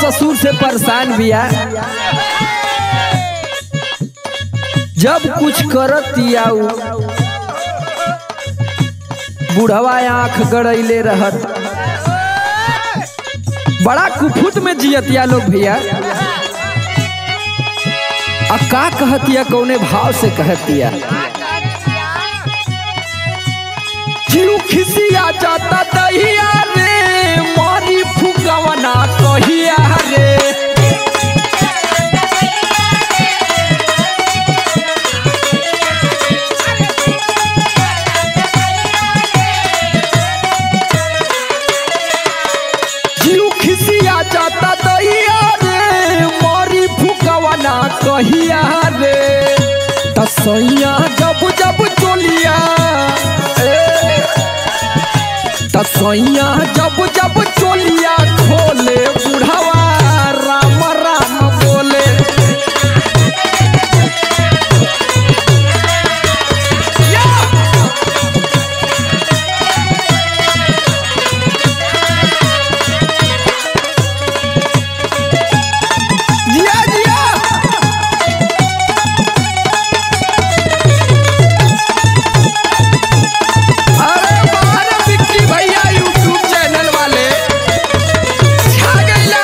ससुर से परेशान बिया जब कुछ करत आऊ बुढ़वा आंख गड़ैले रहत बड़ा कुफुत में जियतिया लोग भैया आ का कहतिया कौने भाव से कहतिया जीव खिसिया जाता दहिया रे मारी फुकवना कहिया रे जीव खिसिया जाता दहिया रे मारी फुकवना कहिया रे तसैया जब जब चोलिया ए, तसैया जब जब चोलिया खोले बुढ़वा राम राम बोले जिया जिया अरे बाहर विक्की भैया यूट्यूब चैनल वाले छा गइला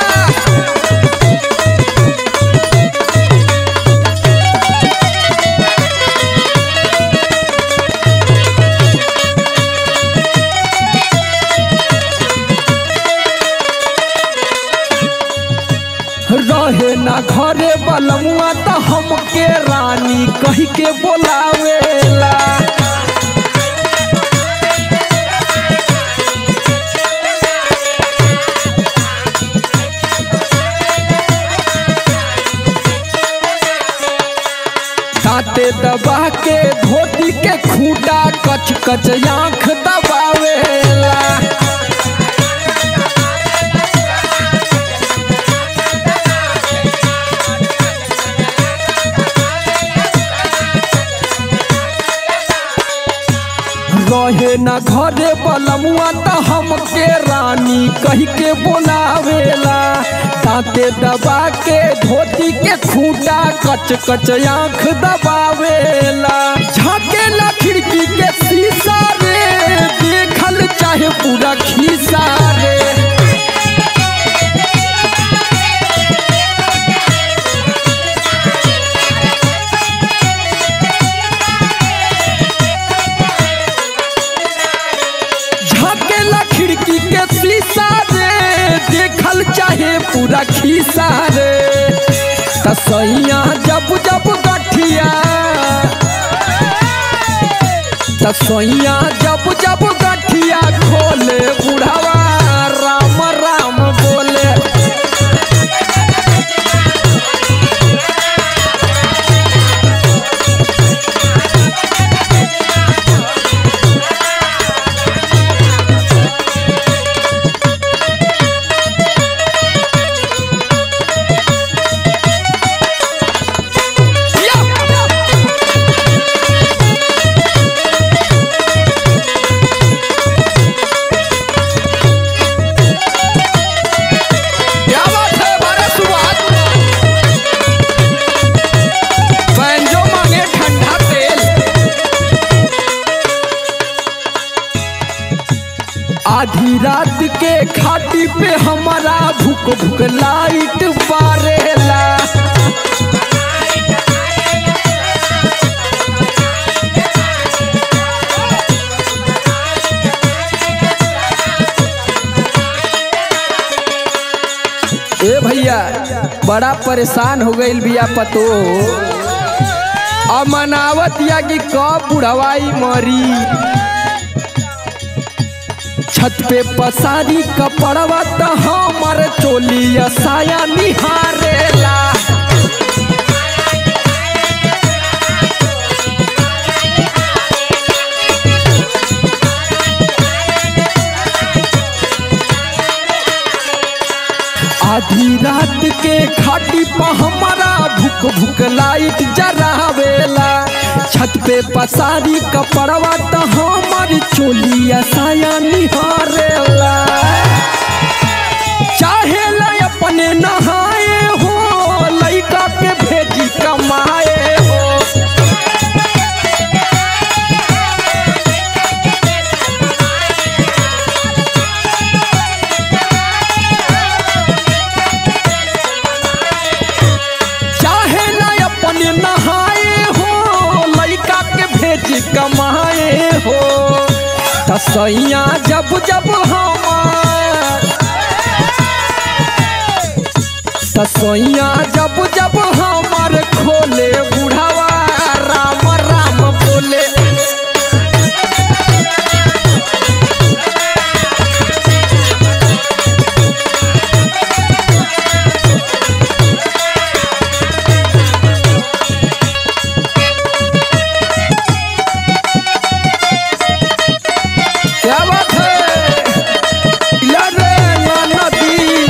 रहे ना घरे बलमुआ त हमके रानी कही के बोलावेला दांते दबा के धोती के खूटा कच कच आंख दबावेला रहे न घरे बलमुआ त हमके रानी कही के बोलावेला दांते दबा के धोती के खूटा कच कच आंख दबावेला झाकेला खिड़की के शीशा रे देखल चाहे पूरा खीसा रे झाकेला खिड़की के शीशा रे देखल चाहे पूरा खीसा रे तसैया जब जब गठिया तसैया जब जब गठिया खोले बुढ़ावा राम राम बोले क्या बात है हमारे सुभाष बैंजो मांगे ठंडा तेल आधी रात के खाटी पे हमारा भूख भूख लाइट बारेला ए भैया बड़ा परेशान हो गईल बिया पतो अब मनावत या कि कब बुढ़वाई मरी छत पे पसारी कपड़वा त हमर चोलिया साया निहारेला आधी रात के खाटी पर हमारा भूख भूख लाइट जरावेला छत पे पसारी कपड़वा त हमर चोलिया साया निहारेला चाहे ला अपने न तसैया जब जब हमार तसैया जब जब हमार खोले बुढ़ावा राम राम बोले क्या बात है या रे ना नदी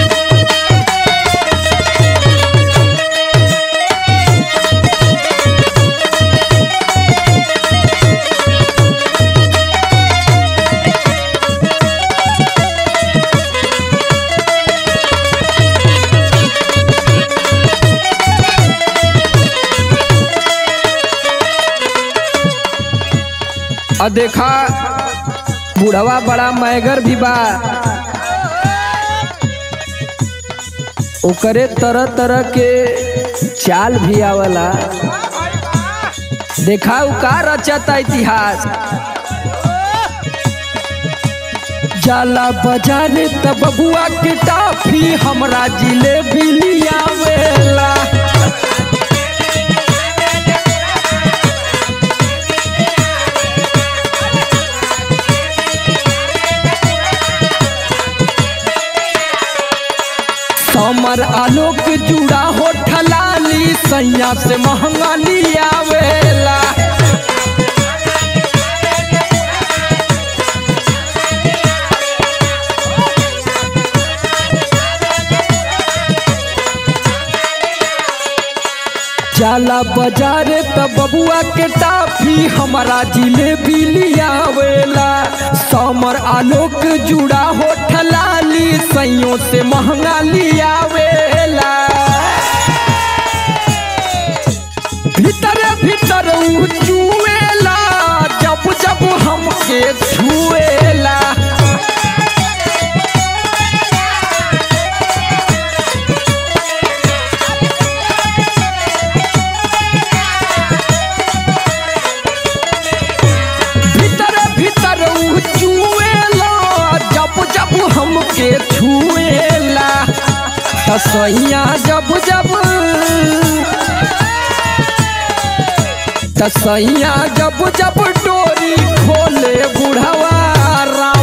और देखा बुढ़वा बड़ा मैगर भी बा ओकरे तरह तरह के चाल भी आवला देखा उ का रचता इतिहास जाला बाजारे तब बबुआ के टाफी हमरा जिलेबी लियावेला समर आलोक जुड़ा हो ठलाली सैया से महंगा लियावेला जाला बाजारे त बबुआ के टाफी हमारा जिलेबी लियावेला समर आलोक जुड़ा हो ठलाली सैयों से महंगा लियावेला भीतर भीतर उ चुएला जब जब हमके छुएला भीतर भीतर उ चुएला जब जब हमके छुएला तसैया जब जब तसैया जब जब डोरी खोले बुढ़वा राम